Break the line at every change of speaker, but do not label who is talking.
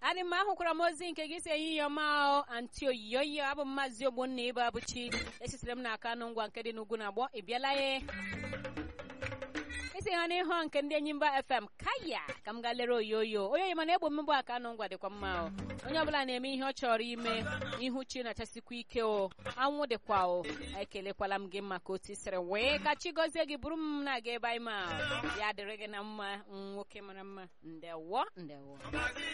adị mma ahụkwara m ozi nke gị si ehihie ọma anti oyiyoyo abụ m maazị ogbonna ibe abụchi esitere m n'aka anụ ngwa nke dị n'ugwu na agbọ ị bịala ye isi ha n'ihu nke ndị enyi mba fm kaya ka m gaa lere oyoyo oyoyo mana egbo mmegbu aka anụ ngwa dịkwa mma o onye ọbụla na-eme ihe ọ chọrọ ime ihu chi na-achasikwa ike o anwụ dịkwa o ekelekwala m gị maka otu siri wee ka chi gọzie gị bụrụ m na-aga ebe anyị ma ya dịrị gị na mma nwoke mara mma ndewo ndewo